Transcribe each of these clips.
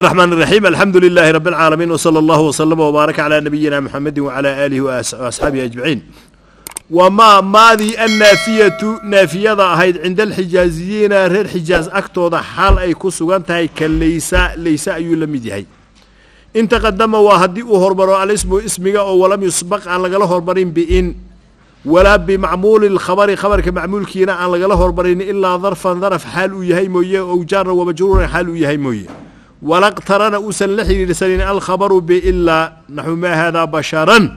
الرحمن الرحيم الحمد لله رب العالمين وصلى الله وسلم وبارك على نبينا محمد وعلى آله وأس- وأصحابه أجمعين وما ماذي النافية نافية هيد عند الحجازيين رير حجاز أكتوضا حال أي كسوغان تهي كالليس ليس أي لمدي هي إن تقدم وهدي هربرو الاسم اسمك أو ولم يسبق عن لغلا هربرين بإن ولا بمعمول الخبر خبر كمعمول كينا عن لغلا هربرين إلا ظرفا ظرف حال يهي مويه أو جار ومجرور حال يهي مويه ولا اقترن أوسن لحي لسنين الخبر بإلا نحو ما هذا بشرا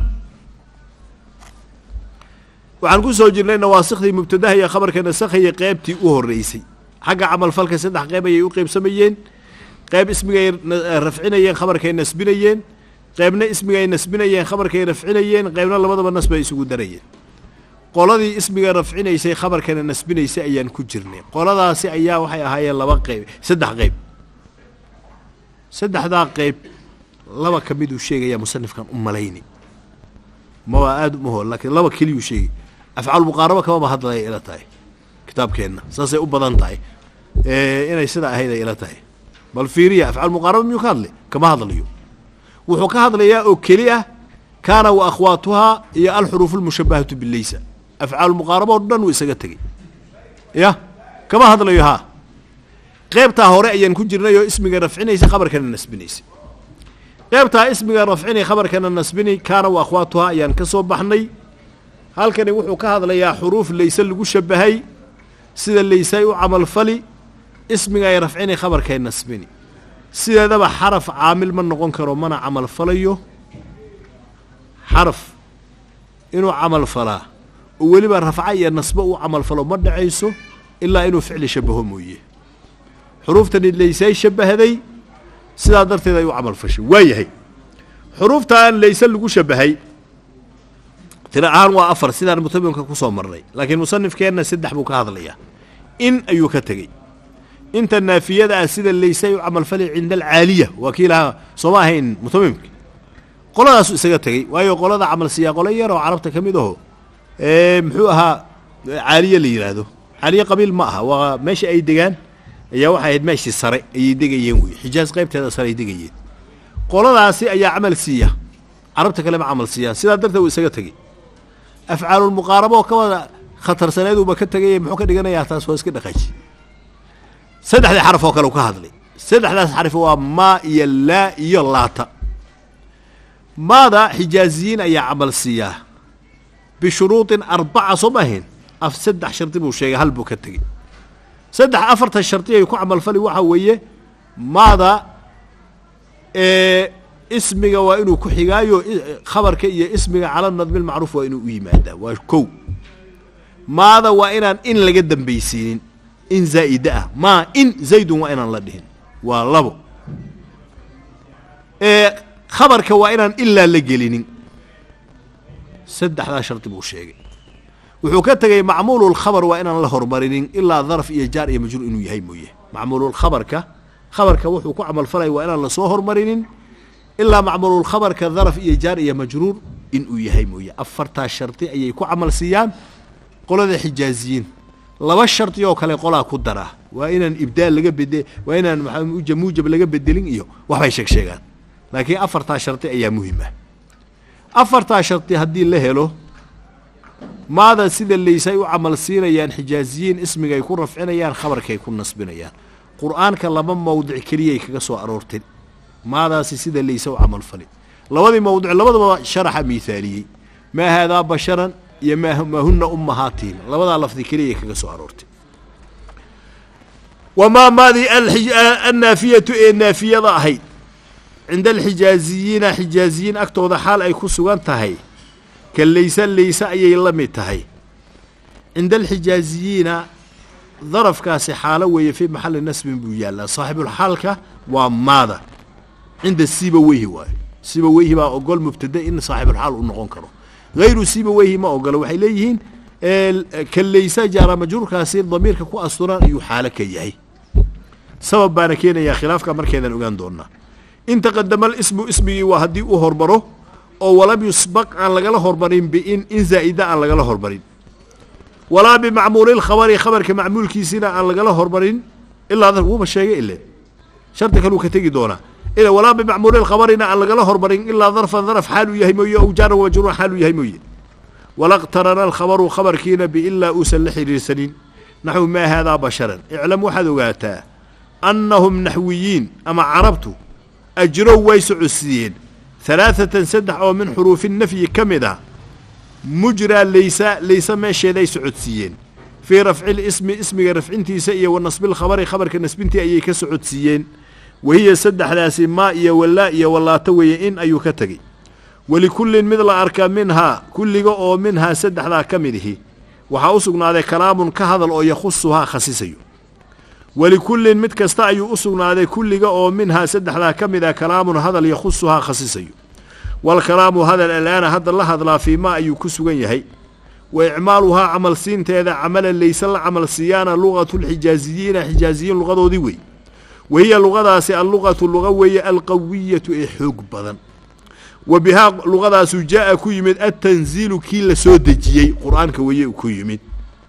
waxaan ku soo jirnay nawaasikhdii mubtadaha iyo khabarka nasakhaya qeybtii u horreysay xagga camalfalka saddex qeyb ayay u qeybsamayeen qeyb ismigay na- rafcinayeen khabarkay nasbinayeen qeybna ismigay nasbinayeen khabarkay rafcinayeen qeybna labadaba nas bay isugu darayeen qoladii ismiga rafcinaysay khabarkana nasbinaysay ayaan ku jirnay qoladaasi ayaa waxay ahaayeen laba qeyb saddex qeyb saddexdaa qeyb laba ka miduu sheegaya musanifkan u malayni maba aada uma hool laakiin laba keliyuu sheegay afcaal muqaaraba kamaba hadlaya ila tahay kitaabkeenna saasay u badan tahay Eh, inay sidaa ahayd ay ila tahay bal fiiriya afcaal muqaaraba miyuu ka hadlay kama hadlayo wuxuu ka hadlayaa oo keli ah kaana wa akhwaatuhaa iyo alxuruufu lmushabahatu bileysa afcaal muqaaraba oo dhan wuu isaga tegey ya kama hadlayo haa qeybtaa hore ayaan ku jirnay oo ismiga rafcinaysa khabarkana nasbinaysay qeybtaa ismiga rafcini khabarkana nasbini kaana wa akhwaatuhaa ayaan ka soo baxnay halkani wuxuu ka hadlayaa xuruuf layse lagu shabahay sida laysay u camalfali ismiga ay rafcini khabarkay nasbini sideedaba xaraf caamil ma noqon karo mana camalfalayo xaraf inuu camalfalaa oo weliba rafca iyo nasbo uu camalfalo ma dhacayso ilaa inuu ficli shabaho mooye xuruuftani laysay shabahday sidaa darteed ay u camal fashay waa yahay xuruuftan layse lagu shabahay tiro ahaan waa afar sidaan mutabimka ku soo marnay laakiin musanifkeenna saddex buu ka hadlayaa in ayuu ka tegey inta naafiyada ah sida layse ay u camalfali cinda alcaaliya waa kii lahaa sooma ahayn mutabimka qoladaasu isaga tegey waayo qolada camal siyaa qolo yar oo carabta ka mid aho ee muxuu ahaa caaliye la yidhaahdo caaliye qabiil ma aha waa meesha ay degaan ayaa waxay ahayd meeshii sare ayay degayeen wey xijaas qaybteeda sare ay degayeen qoladaasi ayaa camal siiya carabta kale ma camal siiyaan sidaa darteed uu isaga tegey afcaalulmuqaarabo oo ka wada khatarsaneeduuba ka tegay muxuu ka dhiganayaa taas waa iska dhaqaaji saddexdii xaraf oo kale uu ka hadlay saddexdaas xarif waa maa iyo laa iyo laata maada xijaaziyiin ayaa camal siiyaa bishuruudin arbaca soo ma ahayn af saddex shardi buu sheegay hal buu ka tegey saddex afartan shardi ay ku camalfali waxaa weeye maada ee ismiga waa inuu ku xigaayo i- khabarka iyo ismiga cala nadmi lmacruuf waa inuu u yimaadaa waa kow maada waa inaan in laga dambaysiinin in zaa'ida ah maa in zaydun waa inaan la dhihin waa labo ee khabarka waa inaan ilaa la gelinin saddexdaa shardi buu sheegay wuxuu ka tegey macmuululkhabar waa inaan la hormarinin ilaa daraf iyo jaar iyo majruur inuu yahay mooye macmuululkhabarka khabarka wuxuu ku camalfalaya waa inaan lasoo hormarinin ilaa macmuululkhabarka daraf iyo jaar iyo majruur inuu yahay mooye afartaa shardi ayay ku camal siiyaan qolada xijaaziyiin laba shardi oo kale qolaa ku daraa waa inaan ibdaal laga bede waa inaan maxaa muuja muujab laga bedelin iyo waxbay sheeg sheegaan laakiin afartaa shardi ayaa muhim ah afartaa shardi haddii la helo maada sida laysay u camal siinayaan xijaaziyiin ismigay ku rafcinayaan khabarkay ku nasbinayaan qur'aanka laba mawdic keliyay kaga soo aroorteen maadaasi sida layse u camalfali labadii mawdic labadaba sharaxa miithaaliyey maa haadaa basharan iyo maa maa huna ummahaatihim labadaa lafdi keliyay kaga soo aroortay wamaa maadii alxij- a- annaafiyatu ee naafiyada ahayd cinda alxijaaziyiina xijaaziyiin agtooda xaal ay ku sugan tahay ka layse layse ayay la mid tahay cinda alxijaaziyiina darafkaasi xaalo weeye fii maxalli nasbin buu yaallaa saaxibulxaalka waa maada cinda siiba weyhi waayo siiba weyhi baa ogol mubtada in saaxibulxaal uu noqon karo hayru siiba weyhi ma ogolo waxay leeyihiin ee, ka layse jaara majruurkaasi damiirka ku asturan ayuu xaalo ka yahay sabab baana keenayaa khilaafka markeedan ogaan doonaa in taqadama alismu ismigii waa haddii uu hormaro oo walam yusbaq aan lagala hormarin biin in zaa'ida aan lagala hormarin walaa bimacmuuli lkhabari khabarka macmuulkiisina aan lagala hormarin ilaa wuuba sheegay ile shardi kaluu ka tegi doonaa walaa bimacmuuli lkhabarina aan lagala hormarin ilaa darfan darf xaal uu yahay mooye ow jaaran wamajruuran xaal uu yahay mooye walaqtarana alkhabaru khabarkiina biilaa uusan la xidhiirsanin naxwu maa haadaa basharan iclam waxaad ogaataa annahum naxwiyiin ama carabtu ajrow way socodsiiyeen halaaثatan saddex oo min xuruufi nafyi ka mid ah mujraa laysa laysa meesheeday socodsiiyeen fii rafci lismi ismiga rafcintiisa iyo wa nasbi lkhabari khabarka nasbintii ayay ka socodsiiyeen wahiya saddexdaasi maa iyo walaa iyo wallaato weeye in ayuu ka tegey walikullin mid la arka minhaa kulliga oo minhaa saddexdaa ka mid ihi waxaa u sugnaaday kalaamun ka hadal oo yakhusuhaa khasisayo walikullin mid kasta ayuu u sugnaaday kulliga oo minhaa saddexdaa ka mid ah kalaamun hadal yakhusuhaa khasisayo walkalaamu hadal alaana hadda la hadlaa fii maa ayuu ku sugan yahay wa icmaaluhaa camal siinteeda camala layse la camal siiyaana lugatulxijaaziyiina xijaaziyiin luqadoodii wey wahiya luqadaasi alluqatu luqa weeye alqawiyatu ee xoog badan wa bihaa luqadaasu jaa'a ku yimid altanziilu kii la soo dejiyey qur'aanka weeye ku yimid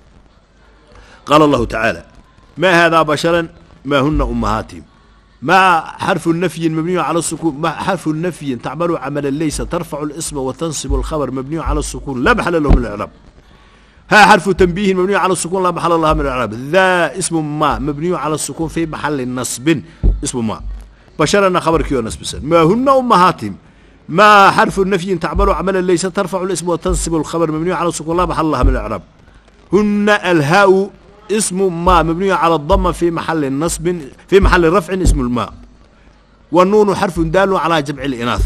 qaala allahu tacaala maa haadaa basharan maa huna ummahaatihim maa xarfu nafyin mabniyu cala sukuun xarfu nafyin tacmalu camala laysa tarfacu lisma wa tansibu alkhabar mabniyu cala sukuun laa maxala lahu min alcraab ها حرف تنبيه مبني على السكون لا محل لها من الإعراب ذا اسم ما مبني على السكون في محل نصب اسم ما بشرنا خبر كيو نصب سن ما هن أمهاتهم ما حرف النفي تعمل عملا ليس ترفع الاسم وتنصب الخبر مبني على السكون لا محل لها من الإعراب هن الهاء اسم ما مبني على الضمة في محل نصب في محل رفع اسم الماء والنون حرف دال على جمع الإناث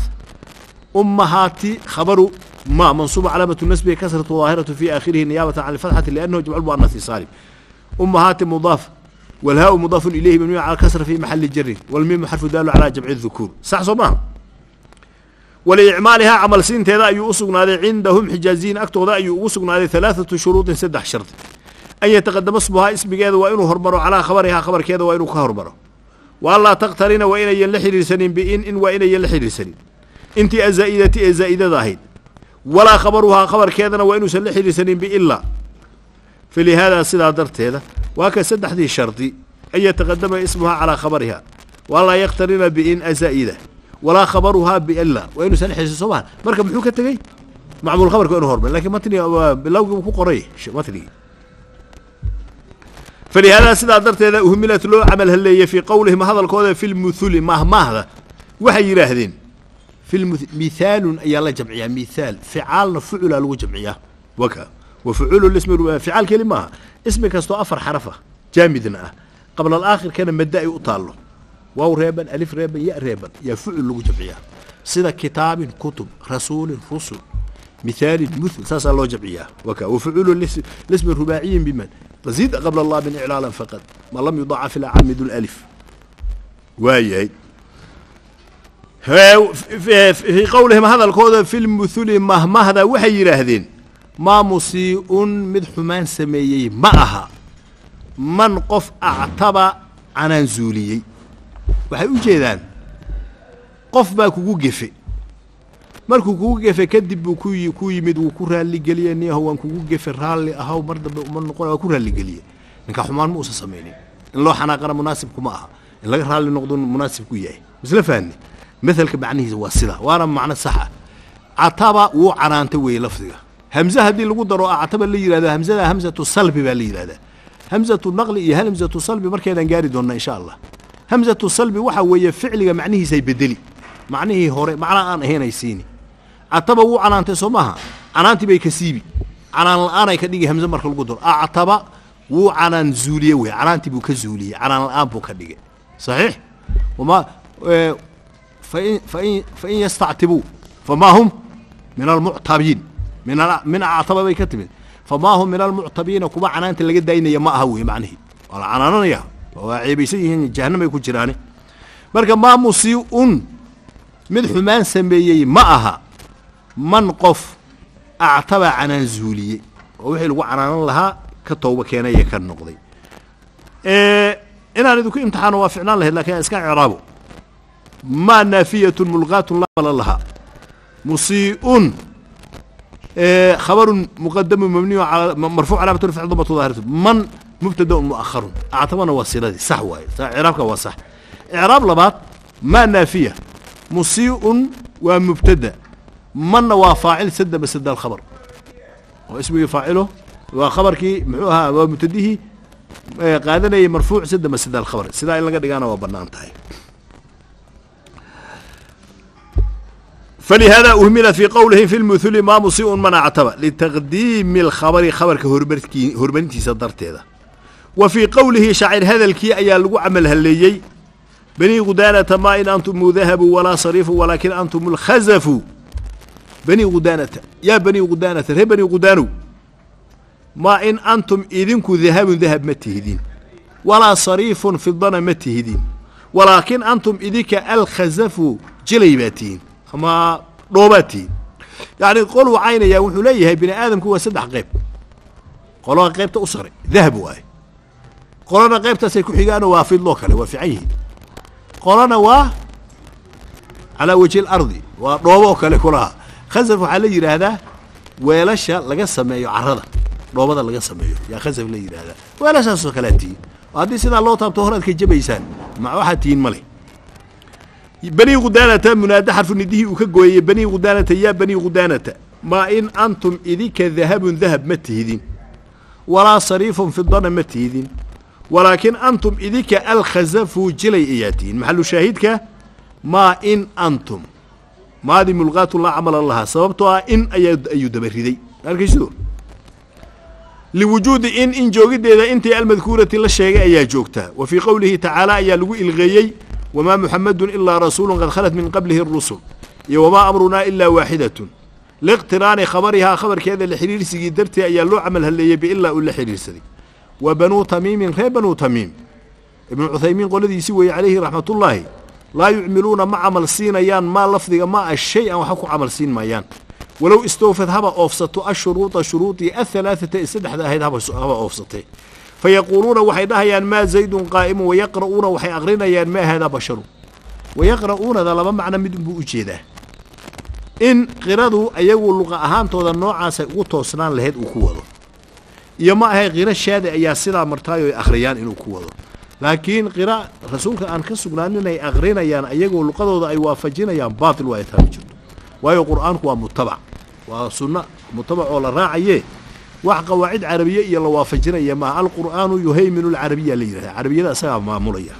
أمهاتي خبر ما منصوب علامة النسب كسرة ظاهرة في آخره نيابة عن الفتحة لأنه جمع المؤنث سالم أمهات مضاف والهاء مضاف إليه مبني على الكسر في محل جر والميم حرف دال على جمع الذكور صح صباح ولإعمالها عمل سين تذا يؤسقنا عندهم حجازين أكتو ذا يؤسقنا ثلاثة شروط سدح شرط أن يتقدم اسمها اسم كذا وإنه هربروا على خبرها خبر كذا وإنه كهربروا والله تقترن وإن يلحي سنين بإن إن وإن يلحي سنين انت أزائدتي أزائدة ظاهر walaa khabaruhaa khabarkeedana waa inuusan la xidhiirsanin biilaa falihaada sidaa darteeda waa ka saddexdii shardi an yataqadama ismuhaa calaa khabariha walaa yaktarina biin azaa'ida walaa khabaruhaa biila waa inuusan la xidhiirsan soo maha marka muxuu ka tegey macmuul khabarka inu hormar lakin matniga bilawgii buu ku qoray matnigii falihaada sidaa darteeda uhmilat loo camal haleeyey fii qowlihim hadalkooda fi lmuthuli mahmaahda waxay yidhaahdeen مثال أي الله جمعيها مثال فعالنا فعل لو جمعيها وكا وفعول الاسم فعال كلمة اسم كستو أفر حرفة جامدنا قبل الآخر كان مدعي أطاله واو ريبا ألف ريبا ياء ريبا يفعل لو جمعيها سيدا كتاب كتب رسول رسل مثال مثل ساسا لو جمعيها وكا وفعول الاسم الرباعي بمن تزيد قبل الله من إعلالا فقط ما لم يضاعف الأعام ذو الألف واي fii qowlihim hadalkooda fi lmuthuli mahmahda waxay yidhaahdeen maa musii'un mid xumaan sameeyey ma aha man qof actaba canaan zuuliyey waxay u jeedaan qof baa kugu gefe markuu kugu gefe kadib buu ku ku yimid wuu ku raalligeliye niyaho waan kugu gefe raalli ahaw mar dambe uma noqon waa ku raalligeliye ninka xumaan ma uusan samaynin in loo xanaaqana munaasibkuma aha in laga raalli noqdo munaasib ku yahay misla fahni مثلك معنيه واسطة وانا معنى صح عتبا وعنانت وي لفظها همزة هذه اللي قدروا عتبا اللي يرادا همزة همزة الصلب باللي يرادا همزة النقل إيه همزة الصلب مركز نقاري دونا إن شاء الله همزة الصلب وحا وي فعل معنيه زي بدلي معنيه هوري معنى أنا هنا يسيني عتبا وعنانت سماها عنانت بي كسيبي عنان الآن يكديجي همزة مركز القدر عتبا وعنان زولية وي عنانت بو كزولية عنان الآن بو كديجي صحيح وما اه فإن, فإن, فإن يستعتبوا فما هم من المعتبين من من أعتب بي كتب فما هم من المعتبين كما عنانت اللي قد داينا ما هو معنه ولا عنانا يا وعيبيسي جهنم يكون جراني marka maa musii'un mid xumaan sameeyey ma aha man qof actaba canaan zuuliyey oo wixii lagu canaanan lahaa ka tooba keenay ee ka noqday inaan idinku imtixaano waa ficnaan lahayd lakin iska icraabo ما نافية ملغاة لا بل لها مسيء إيه خبر مقدم مبني على مرفوع علامة رفع ضبط ظاهرة من مبتدا مؤخر اعتبرنا وسيلة صح واي اعرابك هو صح اعراب لبات maa naafiya musii'un waa mubtada manna waa faacil sada masada alkhabar oo ismigii faacilo waa khabarkii muxuu ahaa waa mubtadihii qaadanayay marfuuc sada masada alkhabar sidaa in laga dhigaana waa bannaan tahay فلهذا أهملت في قوله في المثل ما مسيء من اعتبى لتقديم الخبر خبرك هربرتكي هربنتي صدرت هذا وفي قوله شاعر هذا الكي أيا لغو عمل هليي بني غدانة ما إن أنتم ذهب ولا صريف ولكن أنتم الخزف بني غدانة يا بني غدانة هي بني غدانو ما إن أنتم إذنكو ذهب ذهب متهدين ولا صريف في الضنا متهدين ولكن أنتم إذك الخزف جليباتين ama dhoobaadtiin yacni qol wacaynayaa wuxuu leeyahay bini aadamku waa saddex qayb qolada qaybta u saray dahab waaye qolana qaybtaasay ku xigaanoo waa fidloo kale waa fiican yihiin qolana waa calaa wajhi alardi waa dhooboo kale kulaha khasaf waxaa la yidhaahdaa weelasha laga sameeyo carrada dhoobada laga sameeyo yaa khasaf la yidhaahdaa weelashaasoo kalea tihiin oo haddii sidaa loo taabto horaad ka jabaysaan ma waxaad tihiin ma leh bني غدانة منادى حرف نديه وكجوي بني غدانة يا بني غدانة ما إن أنتم إذيك ذهب ذهب متهدين ولا صريف في الضنا متهدين ولكن أنتم إذيك الخزف جلي إياتين محل شاهدك ما إن أنتم ما هذه ملغات الله عمل الله سببتها إن أيد أيد بردي أركيشدور لوجود إن إن جوجد إذا أنت المذكورة لا شيء أيا جوجتها وفي قوله تعالى أيا لو الغيي وما محمد إلا رسول قد خلت من قبله الرسل وما أمرنا إلا واحدة لاقتران خبرها خبر كذا لحرير سيجي درتي أي لو عمل هل يبي إلا أولا حرير سدي وبنو تميم غير بنو تميم ابن عثيمين قال الذي سوي عليه رحمة الله لا يعملون مع عمل سين يان ما لفظ ما الشيء أو حكوا عمل سين ما يان ولو استوفت هبا أوفسطوا الشروط شروطي الثلاثة استدح هيدا هبا أوفسطي فيقولون وحي دهيان ما زيد قائم ويقرؤون وحي أغرينيان ما هذا بشر ويقرؤون ذا لما معنى مدن بوجيده إن قرادو أيغو لغة أهان تودا نوعا سيقو توسنان لهيد وكوضو يما هي غير الشهادة أيا سيدا مرتايو أخريان إنو كوضو لكن قراء رسولك أن كسبنان إني أغرينيان أيغو لغة أي وافجينيان باطل ويتهم جدو وايو قرآن هو متبع وسنة متبع ولا راعيه wax qawaacid carabiye iyo la waafajinaya maaha alqur'aanu yuhayminu alcarabiya la yidhahda carabiyada isagaa maamulaya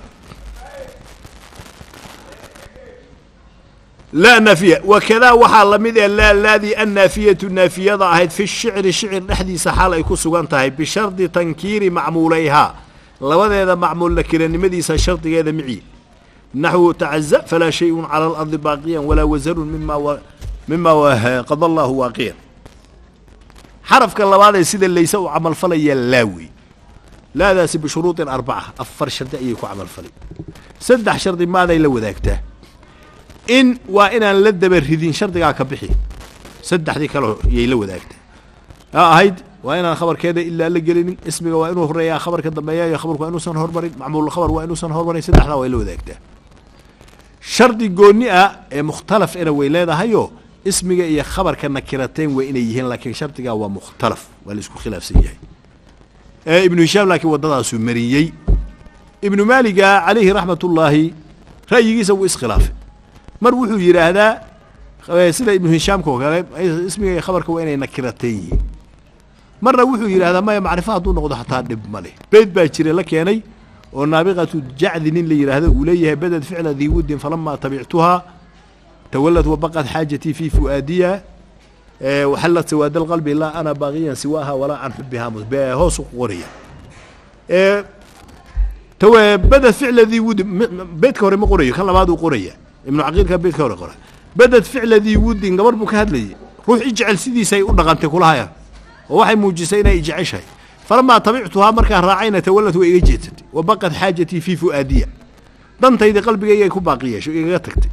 laa naafiya wakadaa waxaa la mid ee laa laadii annaafiyatu naafiyada ahayd fi shicri shicir dhexdiisa xaal ay ku sugan tahay bishardi tankiiri macmuulayhaa labadeeda macmuul nakiranimadiisa shardigeeda mici naxwu tacaza falaa shayun cala alardi baaqiyan walaa wasarun mima mima qada allahu waaqiyan xarafka labaad ee sida layse u camalfalaya laawi laadaasi bishuruudin arbaca afar shardi ayay ku camalfalay saddex shardi maaday la wadaagtaa in waa inaan la daba ridin shardigaa ka bixi saddexdii kale yay la wadaagtaa ha ahayd waa inaan khabarkeeda ilaa la gelinin ismiga waa inuu horeeyaa khabarka dambeeya iyo khabarku waa inuusan hormarin macmuul khabar waa inuusan hormarin saddexdaa way la wadaagtaa shardi goonni ah ee mukhtalaf ena way leedahayoo ismiga iyo khabarka nakirateen waa inay yihiin laakiin shardigaa waa mukhtalaf waa la isku khilaafsan yahay ibnu hishaam laakiin waddadaasuu mariyey ibnu maaliga calayhi raxmat ullaahi ra'yigiisa wuu iskhilaafay mar wuxuu yidhaahdaa sida ibnu hishaamka oo kale ismiga iyo khabarka waa inay nakirateen yihiin marna wuxuu yidhahdaa maya macrifo hadduu noqdo xataa dhib ma leh beyd baa jira la keenay oo naabiqatu jacdi nin la yidhaahdo uu leeyahay baded ficla dii wuddin falamaa tabictuhaa تولت وبقت حاجتي في فؤادية أه وحلت سواد القلب لا أنا باغيا سواها ولا عن حبها هوس قورية أه تو بدت فعل ذي ود بيت كوري ما قورية كان لبعض قورية ابن عقيل كان بيت كوري قورية بدت فعل ذي ود قبر بك هاد لي روح اجعل سيدي سي أدغنت كلها يا وواحد موجسين يجعل شيء فلما طبيعتها مركا راعينا تولت وإيجيت وبقت حاجتي في فؤادية دنتي قلبي يكون باقية شو يغتكتي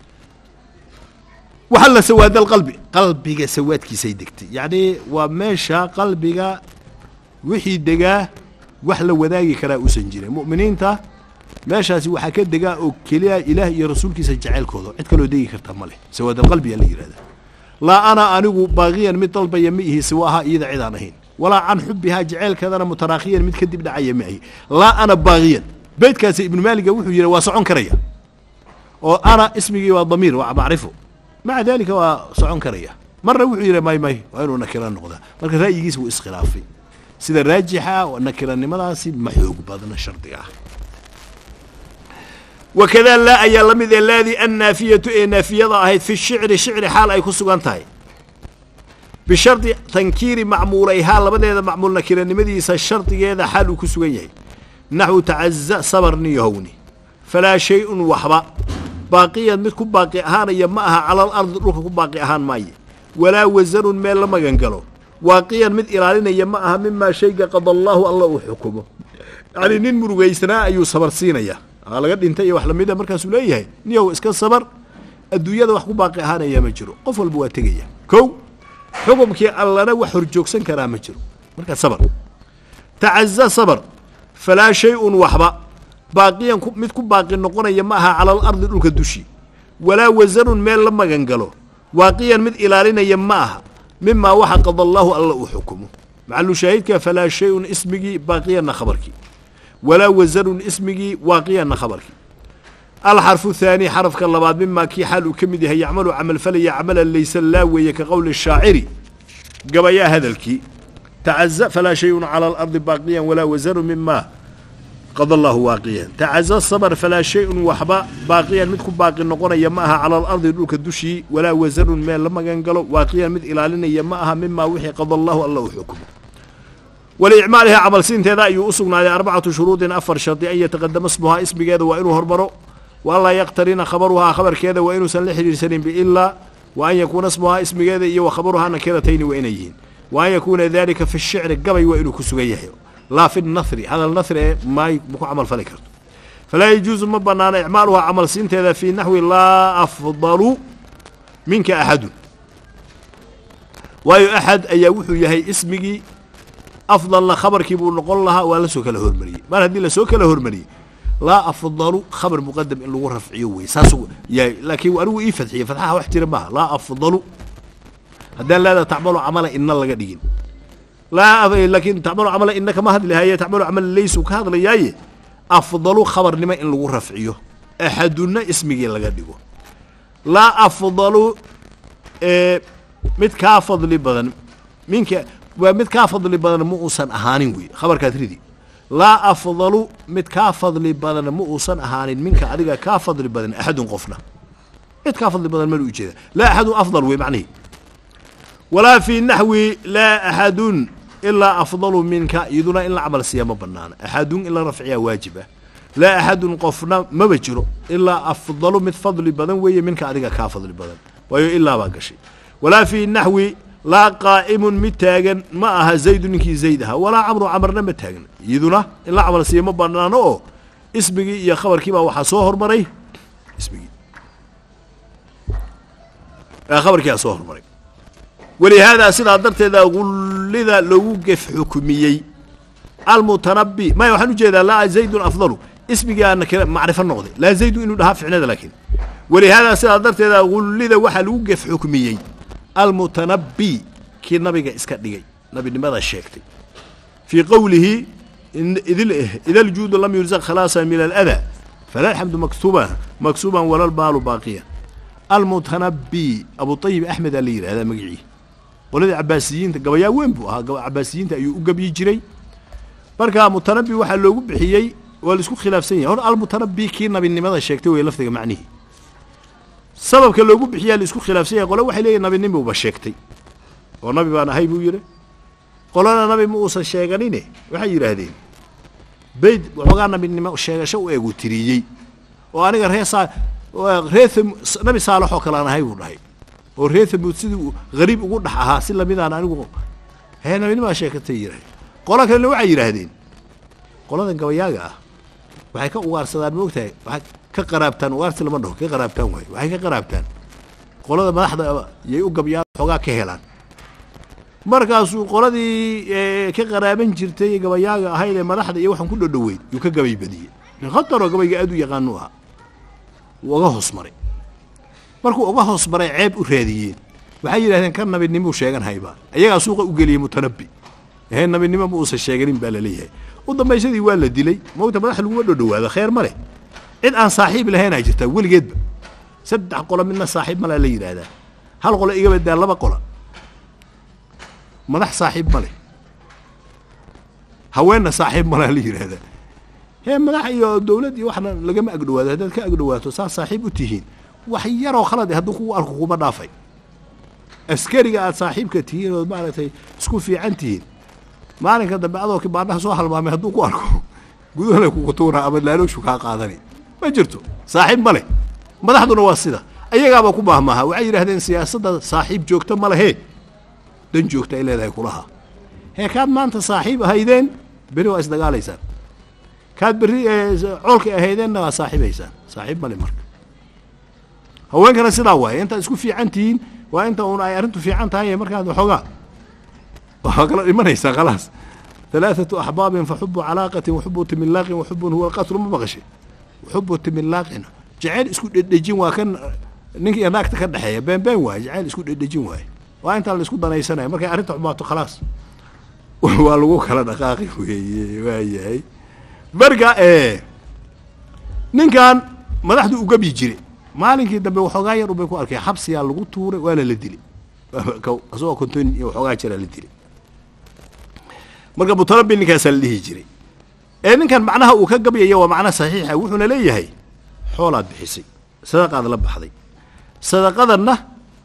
وحل سواد القلب قلبك سواد كي سيدكتي يعني وماشا قلبك وحي دقاه وحلا وذاقي كلا أسنجري مؤمنين تا ماشا سوى حكا دقاه أو كليا إله يا رسول كي سجعل كوضو عد كلو دقي كرتا مالي سواد القلب يلي هذا لا أنا أنو باغيا من طلب يمئه سواها إذا عدانهين ولا عن حبها جعل كذا أنا متراخيا متكدب دعايا معي لا أنا باغيا بيت كاسي ابن مالك وحو يرى واسعون كريا oo ana ismigii waa damiir waa macrifo maca dalika waa socon karaya marna wuxuu yidhi may may waa inuu nakira noqdaa marka ra'yigiis wuu iskhilaafay sida raajixa nakiranimadaasi ma xoog badna shardiga ah wakadaa laa ayaa la mid ee laadii annaafiyatu ee naafiyada ahayd fi shicri shicri xaal ay ku sugan tahay bishardi tankiiri macmuulayhaa labadeeda macmuul nakiranimadiisa shardigeeda xaal uu ku sugan yahay naxwu tacaza sabarni yahowni falaa shay-un waxba baaqiyan mid ku baaqi ahaanaya ma aha calal ardi dhulka ku baaqi ahaan maaye walaa wasanun meel la magan galo waaqiyan mid ilaalinaya ma aha mimaa shayga qada allaahu alla uu xukumo yacnii nin murugaysnaa ayuu sabar siinaya aa laga dhintay iyo wax lamida markaasuu leeyahay niyow iska sabar adduunyada wax ku baaqi ahaanaya ma jiro qof walba waa tegaya kow xukumkii allana wax horjoogsan karaa ma jiro markaa sabar tacaza sabar falaa shay-un waxba baaqiyan mid ku baaqi noqonaya ma aha calal ardi dhulka dushii walaa wasanun meel la magan galo waaqiyan mid ilaalinaya ma aha mimaa waxa qada allaahu alla uu xukumo maxalu shaahidka falaa shay-un ismigii baaqiyanna khabarkii walaa wasanun ismigii waaqiyanna khabarkii alxarfu thaani xarafka labaad mimaa kii xaal uu ka mid yahay yacmalu camalfalaya camalan laysa laa weeye ka qowli shaaciri gabayaa hadalkii tacaza falaa shayun cala alardi baaqiyan walaa wasanun mimaa qada allaahu waaqiyan tacaza sabr falaa shay-un waxba baaqiyan mid ku baaqi noqonaya ma aha cala alardi dhulka dushii walaa wasanun meel la magan galo waaqiyan mid ilaalinaya ma aha mimaa wixii qada allaahu alla uu xukumo waliicmaaliha camalsiinteeda ayuu u sugnaaday arbacatu shuruudin afar shardi an yataqadama smuhaa ismigeeda waa inuu hormaro wa anlaa yaqtarina khabaruhaa khabarkeeda waa inuusan la xidhiirsanin biilaa wa an yakuuna smuhaa ismigeeda iyo wa khabaruhaa nakiratayni waa inay yihiin wa an yakuuna dalika fi shicri gabay waa inuu ku sugan yahay laa fi nahri hadal nahri ee maay ma ku camal fali karto falaa yajuusu ma banaana icmaaluhaa camal siinteeda fii naxwi laa afdalu minka axadun waayo axad ayaa wuxuu yahay ismigii afdalna khabarkii buu noqon lahaa waa la soo kala hormariyey mar haddii lasoo kala hormariyey laa afdalu khabar muqadam in lagu rafciyo wey saas yahay laakiin anigu ii fadxiyey fadxaha wax jira maaha laa afdalu haddaan laada tacmalu camala ina laga dhigin laa laakiin tacmalu camala ina kama hadlihaye tacmalu camala laysu ka hadlayaaye afdalu khabarnimo in lagu rafciyo axaduna ismigii laga dhigo laa afdalu mid kaa fadli badan minka waa mid kaa fadli badan ma uusan ahaanin wey khabarkaad ridi laa afdalu mid kaa fadli badan ma uusan ahaanin minka adiga kaa fadli badan axadun qofna mid kaa fadli badan malu ujeeda laa axadun afdal wey macnihi walaa fii naxwi laa axadun ilaa afdalu minka iyaduna in la camal siiya ma banaana axadun in la rafciyaa waajib ah laa axadun qofna maba jiro ilaa afdalu mid fadli badan weeye minka adiga kaa fadli badan waayo ilaa baa gashay walaa fii naxwi laa qaa'imun mid taagan ma aha zaydu ninkii zayd ahaa walaa camru camarna ma taagna iyaduna in la camal siiya ma banaano oo ismigii iyo khabarkii baa waxaa soo hormaray ismigii khabarkiiaa soo hormaray walihaadaa sidaa darteeda gullida loogu gef xukumiyey almutanabi maya waxaan ujeedaa laa zaydun afdalu ismigaa nakira macrifo noqday laa zaydu inuu dhahaa ficnada laakiin walihaadaa sidaa darteeda gullida waxaa lagu gef xukmiyey almutanabi kii nabiga iska dhigay nabinimada sheegtay fii qowlihi ida aljuudu lam yurzaq khalaasa min aladaa fala alxamdu maktuuba maksuuban wala lbaalu baaqiya almutanabi abu ayib axmed aa la yidhahdaa magicii qoladii cabaasiyiinta gabayaa weyn buu ahaa cabaasiyiinta ayuu u gebyi jiray marka mutanabi waxaa loogu bixiyey waa laisku khilaafsan yahay hor almutanabi kii nabinimada sheegtay wey lafdiga macnihii sababka loogu bixiyaa laisku khilaafsan yahay qole waxay leeyihin nabinimuba sheegtay oo nabi baan ahay buu yidhi qolana nabi ma uusan sheeganine waxay yidhaahdeen bayd waxoogaa nabinimo sheegasho u eegu tiriyey oo aniga ree saa ree nabi saalax oo kale aan ahay buu dhahay oo ree thamuud sidii uu hariib ugu dhex ahaa si lamidaan anigu hee nabinimaa sheekatay yidhahdeen qola kalena waxay yidhaahdeen qoladan gabayaaga ah waxay ka ugaarsadaan ma ogtahay waxay ka qaraabtaan ugaarsi lama dhaho ka qaraabtaan waayo waxay ka qaraabtaan qolada madaxda yay u gabyaan xoogaa ka helaan markaasuu qoladii ka qaraaban jirtay gabayaaga ahayd ee madaxda iyo waxaan ku dhodhoweyn yuu ka gabay badiyey nin khataroo gabayga aad u yaqaanu ahaa wuu uga hoos maray markuu uga hoos maray ceeb u raadiyeen waxay yidhahdeen ka nabinimuu sheegan haybaa iyagaa suuqa u geliyey mutanabi ehee nabinimo ma uusan sheeganin baa laleeyahay u dambaysadii waa la dilay mawta madax laguma dhodhowaado kheer ma leh cid aan saaxiib lahaynaa jirtaa weligeedba saddex qolo midna saaxiib malaa la yidhaahdaa hal qolo iga badaa laba qola madax saaxiib ma leh haweenna saaxiib malaa la yidhaahdaa hee madax iyo dowlad iyo waxna lagama agdhawaado haddaad ka agdhawaato saas saaxiib u tihiin wax yaroo khalad hadduu kugu arko kuma dhaafay askariga aad saaxiibka tihiin ood maaragtay isku fiican tihiin maalinka dambe adoo kibaanaha soo halmaamay hadduu ku arko gudahana kugu tuuraa ama laalooshu kaa qaadani ma jirto saaxiib ma leh madaxduna waa sida ayagaaba ku maahmaaha waxay yidhahdeen siyaasadda saaxiib joogta ma lehee dan joogta ay leedahay kulaha hee kaad maanta saaxiib ahaydeen beri waa isdagaalaysaan kaad berri coolka ahaydeenna waa saaxiibaysaan saaxiib male marka haweenkana sidaa waaye intaad isku fiican tihiin waa inta uun ay arrintu fiican tahay markaad waxoogaa waa kala dhimanaysaa khalaas ثلاثة أحباب فحب علاقة وحب تملاق وحب هو القتل ما بغشي وحب تملاق جعل اسكو دجين وكان نينك يا ناقته كدخيا بين بين واي جعل اسكو دجين واي waa intaa la isku danaysanaya markay arrinta xumaato khalaas waa lagu kala dhaqaaqi weeye waayahay marka ninkan madaxdu u gabi jire maalinkii dambe waxoogaa yar ubay ku arkay xabsiyaa lagu tuuray waana la dilay asagoo konton iyo waxoogaa jiraa la dilay marka mutanabi ninkaasaa la dhihi jiray ee ninkan macnaha uu ka gabyaya waa macna saxiixa wuxuuna leeyahay xoolaad bixisay sadaqaad la baxday sadaqadanna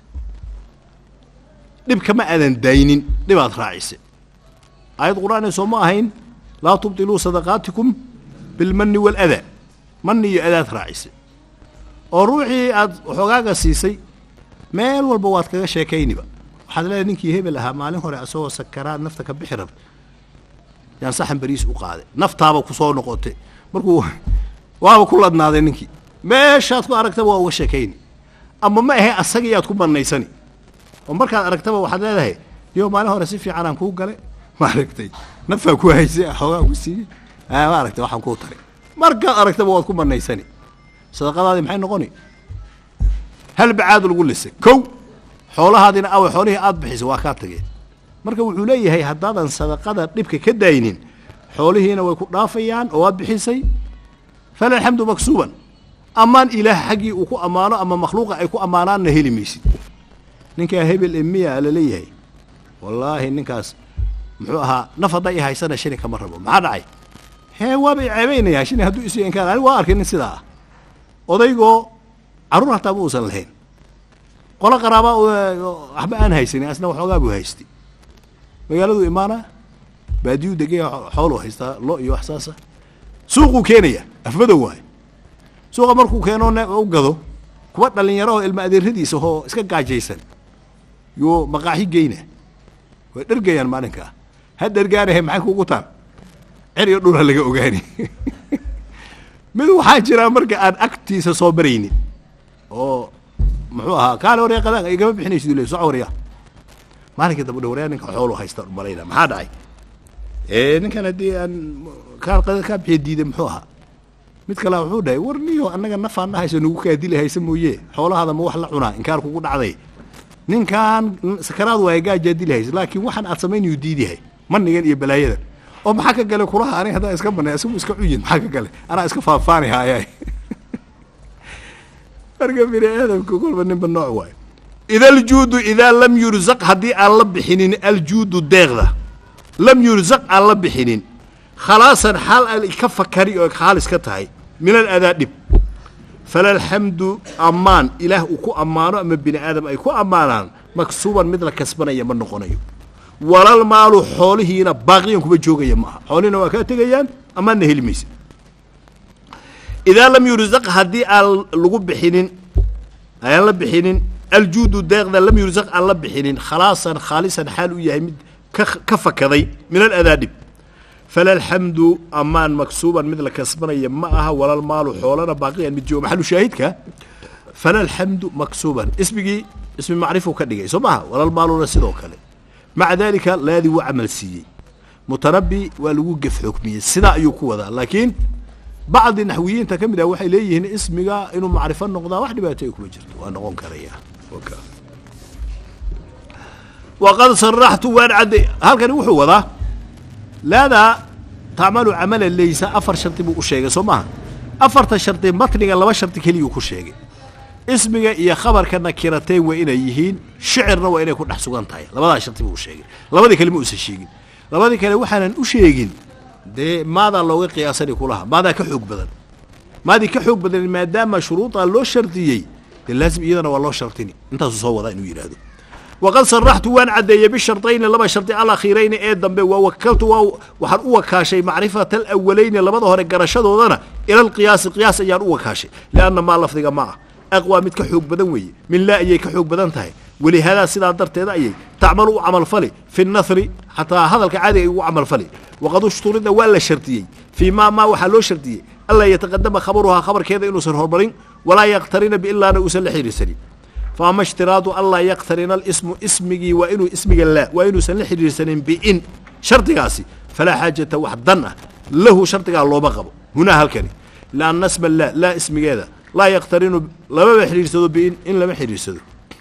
dhib kama aadan daynin dhibaad raacisay aayad qur-aanee soo ma ahayn laa tubtiluu sadaqaatikum bilmanni waaladaa manni iyo adaad raacisay oo ruuxii aad waxoogaaga siisay meel walba waad kaga sheekayniba waxaad leedahay ninkii hebel ahaa maalin hore asagoo sakaraad nafta ka bixi rabta yaan saxan beriis u qaaday naftaaba ku soo noqotay markuu waaba ku ladnaaday ninkii meeshaad ku aragtaba waa uga sheekayni ama ma ahe asagiiyaad ku banaysani oo markaad aragtaba waxaad leedahay yo maalin hore si fiican aan kuu galay maaragtay nafaa ku haysay xoogaa ku siiyey maaragtay waxaan kuu taray markaad aragtaba waad ku banaysani sadaqadaadii maxay noqoni hal bacaad lagu lisay kow xoolahaadina awa xoolihii aad bixisay waa kaa tageen marka wuxuu leeyahay haddaadan sadaqada dhibka ka daynin xoolihiina way ku dhaafayaan oo waad bixisay fala alxamdu maksuuban ammaan ilaah xaggii uu ku ammaano ama makhluuqa ay ku ammaanaanna heli maysid ninkaa hebel emiya laleeyahay wallaahi ninkaas muxuu ahaa naf hadday i haysana shini kama rabo maxaa dhacay hee waaba i ceebaynayaa shini hadduu isi inkaan anigu waa arkay nin sidaa ah odaygoo carruur hataa ma uusan lahayn qolo qaraaba waxba aan haysanin asna waxoogaa buu haystay magaaladuu imaanaa baadiyuu degaya xooluu haystaa lo iyo wax saasa suuquu keenaya afmadow waayo suuqa markuu keeno u gado kuwa dhalinyaro oo ilma adeeradiisa oo iska gaajaysan yuu maqaaxi geyna way dhergayaan maalinkaa ha dhergaanahe maxay kugu taan cer iyo dhula laga ogaani mid waxaa jiraa marka aan agtiisa soo baraynin oo muxuu ahaa kaale warya qadaan igama bixinaysid le soco warya maalinkii dambe dhe waryaa ninka xoolu haysta malayna maxaa dhacay ee ninkan haddii aan kaa qada kaa bixiya diiday muxuu ahaa mid kalea wuxuu dhahay war niyo annaga nafaan dhahayso nagu kaa dili haysa mooye xoolahaada ma wax la cunaa inkaar kugu dhacday ninkan sakaraad waaya gaajaa dili haysa laakiin waxaan aad samaynayu diidihay manigan iyo balaayadan oo maxaa ka gale kulaha aniga haddaan iska banay isagu iska cuyin maxaa ka gale anaa iska faafaani haaya marka bini aadamka kolba ninba nooc waayo ida aljuudu idaa lam yurzaq haddii aan la bixinin aljuudu deeqda lam yurzaq aan la bixinin khalaasan xaal aan ka fakari oo khaalis ka tahay min aladaa dhib fala alxamdu ammaan ilaah uu ku ammaano ama bini aadam ay ku ammaanaan maksuuban mid la kasbanaya ma noqonayo walal maalu xoolihiina baaqiyan kuma joogaya maaha xoolihina waa kaa tegayaan ammaanna heli maysa idaa lam yurzaq haddii aan lagu bixinin aan la bixinin aljuudu deeqda lam yurzaq aan la bixinin khalaasan khaalisan xaal u yahay mid ka ka fakaday min aladaa dhib fala alxamdu ammaan maksuuban mid la kasbanaya ma aha walal maalu xoolana baaqiyan mid jooga maxalu shaahidka fala alxamdu maksuuban ismigii ismi macrifuu ka dhigay soo maaha walal maaluna sidoo kale maca dalika laadii wuu camal siiyey mutanabi waa lagu gef xukmiyey sidaa ayuu ku wadaa laakiin bacdi naxwiyiinta ka mid ah waxay leeyihiin ismiga inuu macrifo noqdaa wax dhibaato ay kuma jirto waa noqon karaya waqad saraxtu waan cadday halkani wuxuu wadaa laadaa tacmalu camala laysa afar shardi buu u sheegay soo maaha afarta shardi matniga laba shardi keliyuu ku sheegay ismiga iyo khabarka nakirateen waa inay yihiin shicirna waa inay ku dhex sugan tahay labadaa sharti buu sheegay labadii kale ma uusan sheegin labadii kale waxaanan u sheegin dee maadaa looga qiyaasani kulaha maadaa ka xoog badan maadii ka xoog badan maadaama shuruudaa loo shardiyey dee laazim iyadana waa loo shartini intaasuu soo wadaa inuu yidhaahdo waqad saraxtu waan caddeeyey bishardayni laba shardi alakhiirayni ee dambe waa wakaltu waa waxaan u wakaashay macrifata alawalayni labada hore garashadoodana ila alqiyaasi qiyaas ayaan u wakaashay lianna maa lafdiga ma ah aqwaa mid ka xoog badan weeye min laa ayay ka xoog badan tahay walihaadaa sidaa darteeda ayay tacmalu u camalfali fi nahri xataa hadalka caadiga ay ugu camalfali waqad ushturida waa la shardiyey fii maa maa waxaa loo shardiyey anlaa yataqadama khabaruhaa khabarkeeda inuusan hormarin walaa yaktarina biilaana uusan la xidhiirsanin faama ishtiraadu anlaa yaktarina alismu ismigii waa inuu ismiga laa waa inuusan la xidhiirsanin biin shardigaasi falaa xaajata wax dan ah lahu shardigaa looma qabo hunaa halkani lianna sma laa laa ismigeeda laa yaktarinu lamaba xidhiirsado biin in lama xidhiirsado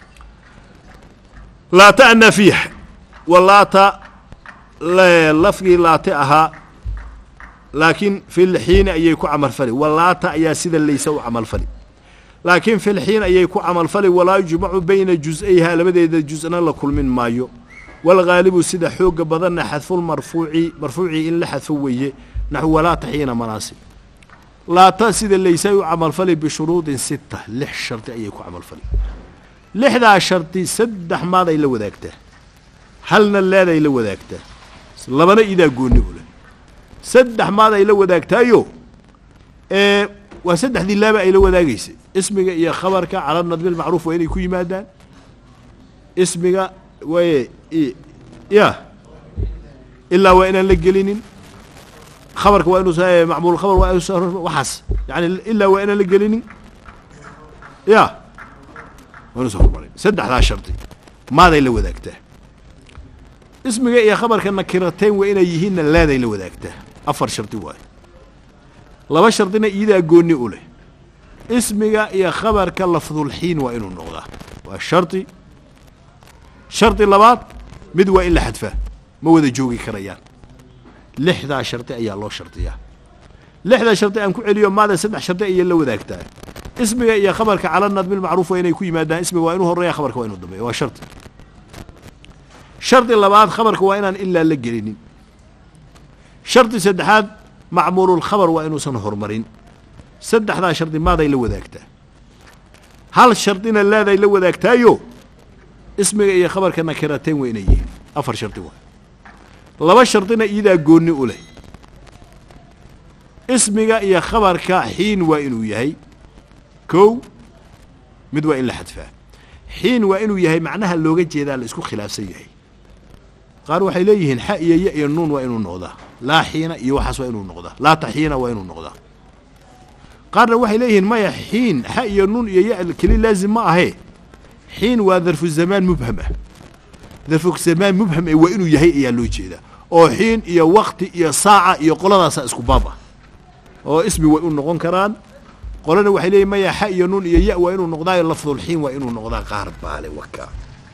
laata annafiix walaata lafgii laate ahaa laakiin filxiini ayay ku camalfali walaata ayaa sida laysa u camalfali laakiin filxiin ayay ku camalfali walaa yujmacu bayna jus-ayhaa labadeeda jusna la kulmin maayo walghaalibu sida xooga badanna xadfulmarfuuci marfuucii in la xadfo weeye naxu walaata xiina manaasib laata sida laysay u camalfali bishuruudin sita lix shardi ayay ku camalfali lixdaa shardi saddex maaday la wadaagtaa halna leeday la wadaagtaa labana idaa goonni u leh saddex maaday la wadaagtaayo ee waa saddexdii laaba ay la wadaagaysay ismiga iyo khabarka cala nadmi lmacruuf waa inay ku yimaadaan ismiga waye ya ilaa waa inaan la gelinin khabarka waa inuusa macmuul khabar waa inuusa waxaas yani ilaa waa inaan la gelinin ya waa inuusa hormarin saddexdaa shardi maaday la wadaagtaa ismiga iyo khabarka nakirateen waa inay yihiinna laaday la wadaagtaa afar shardi waayo laba shardina iyadaa goonni u leh ismiga iyo khabarka lafdulxiin waa inuu noqdaa waa shardi shardi labaad mid waa in la xadfaa ma wada joogi karayaan lixdaa shardi ayaa loo shardiyaa lixdaa shardi aan ku celiyo maada saddex shardi ayay la wadaagtaa ismiga iyo khabarka cala nadmi lmacruuf waa inay ku yimaadaan ismiga waa inuu horeeya khabarka waa inuu dambeeya waa shardi shardi labaad khabarka waa inaan ilaa la gelinin shardi saddexaad macmuululkhabar waa inuusan horumarin saddexdaa shardi maaday la wadaagtaa hal shardina laaday la wadaagtaayo ismiga iyo khabarka nakirateen waa inay yihiin afar shardi waa laba shardina iyadaa goonni u leh ismiga iyo khabarka xiin waa inuu yahay kow mid waa in la xadfaa xiin waa inuu yahay macnaha looga jeedaa la isku khilaafsan yahay qaar waxay leeyihiin xa iyo ya iyo nuun waa inuu noqdaa laa xiina iyo waxaas waa inuu noqdaa laa taxiina waa inuu noqdaa qaarna waxay leeyihiin maya xiin xa iyo nuun iyo ya keli laazim ma ahee xiin waa darfu zamaan mubham ah darfu zamaan mubham ee waa inuu yahay ayaa loo jeedaa oo xiin iyo wakti iyo saaca iyo qoladaasaa isku baab ah oo ismi way u noqon karaan qolana waxay leeyihin maya xa iyo nuun iyo ya waa inuu noqdaayo lafdulxiin waa inuu noqdaa qaar baale waka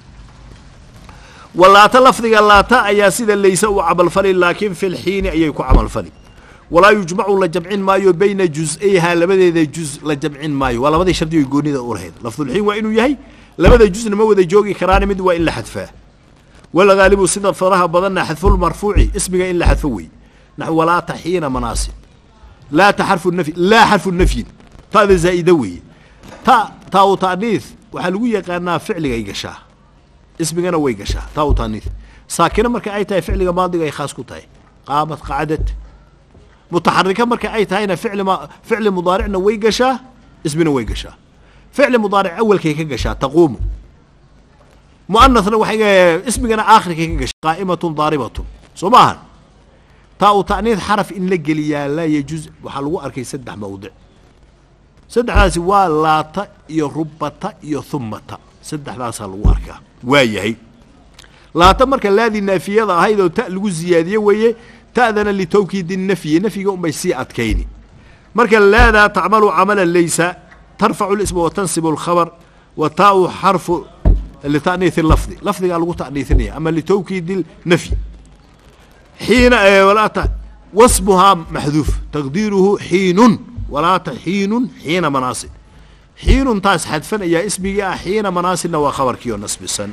walaata lafdiga laata ayaa sida laysa u camalfali laakiin fi lxiini ayay ku camalfali walaa yujmacu la jamcin maayo bayna jus-ayhaa labadeeda juz la jamcin maayo waa labadii shardi oy goonida u lahayd lafdulxiin waa inuu yahay labada jusna ma wada joogi karaani mid waa in la xadfaa walgaalibu sida faraha badanna xadfulmarfuuci ismiga in la xadfo wey naxu walaata xiina manaasib laata xarfu nafyi laa xarfu nafyin ta'da zaa'ida weeye ta taa u ta'niis waxaa lagu yaqaanaa ficligay gashaa ismigana way gashaa taa u ta'niis saakina marka ay tahay ficliga maadiga ay khaas ku tahay qaamad qacdad mutaxarika marka ay tahayna ficli ma ficli mudaaricna way gashaa ismina way gashaa ficli mudaaric awalkay ka gashaa taquumu mu'anasna waxay ismigana aakhirkay ka gashaa qaa'imatun daaribatun soo maahan taa u ta'niis xaraf in la geliyaa laa yajuuz waxaa lagu arkay saddex mawdic saddexdaasi waa laata iyo rubata iyo humata saddexdaasaa lagu arkaa waa yahay laata marka laadii naafiyada ahayd oo ta lagu ziyaadiye weeye ta'dana litawkiidi nafyi nafyiga unbay sii adkayni marka laadaa tacmalu camalan laysa tarfacu lisma wa tansibu alkhabar wa taau xarfu lita'niisi lafdi lafdigaa lagu ta'niisinaya ama litawkiidi nafyi xiina walaata wasmuhaa maxduuf taqdiiruhu xiinun walaata xiinun xiina manaasib xiinun taas xadfan ayaa ismigii ah xiina manaasilna waa khabarkii oo nasbisan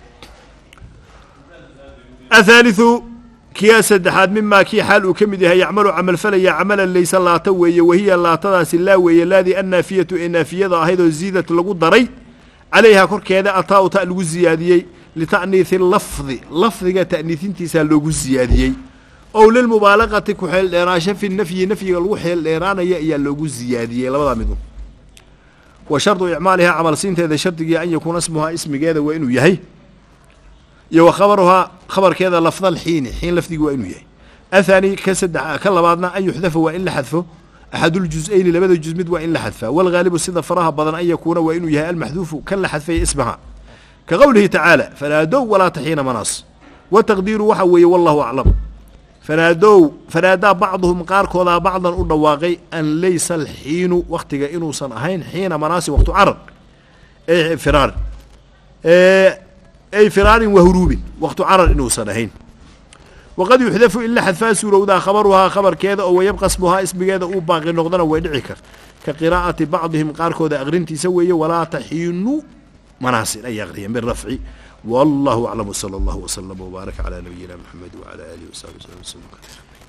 athaalithu kiyaa saddexaad mimaa kii xaal uu ka mid yahay yacmalu camalfalaya camalan laysa laata weeye wahiya laatadaasi laa weeye laadii annaafiyatu ee naafiyada ahayd oo ziidat lagu daray calayhaa korkeeda ataa u ta lagu ziyaadiyey lita'niihi lafdi lafdiga ta'niisintiisaa loogu ziyaadiyey ow lilmubaalaqati ku xeel dheeraasho fi nafyi nafyiga lagu xeel dheeraanaya ayaa loogu ziyaadiyey labadaa midun wa shardu icmaalihaa camal siinteeda shardigii an yakuuna ismuhaa ismigeeda waa inuu yahay iyo wa khabaruhaa khabarkeeda lafdal xiini xiin lafdigi waa inuu yahay athaani ka saddex ka labaadna an yuxdafa waa in la xadfo axaduljus-ayni labada juz mid waa in la xadfaa walgaalibu sida faraha badan an yakuuna waa inuu yahay almaxduufu kan la xadfaya ismaha ka qowlihi tacaala fanaadow walaa taxiina manaas wa taqdiiru waxa weeye wallahu aclam fanaadow fanaadaa bacduhum qaarkoodaa bacdan u dhawaaqay an laysa alxiinu waktiga inuusan ahayn xiina manaasi waqtu carar ee firaarin ay firaarin wa huruubin waqtu carar inuusan ahayn waqad yuxdafu in la xadfaa suurowdaa khabaruhaa khabarkeeda oo wayabqa smuhaa ismigeeda uu baaqi noqdana way dhici kar ka qiraa'ati bacdihim qaarkooda aqrintiisa weeye walaa taxiinu manaasin ay aqriyeen birafci wallahu aclam wsala allahu wslama wbaarak calaa nabiyina maxamed wcala aalihi wasaxbi wslam wslm kaiira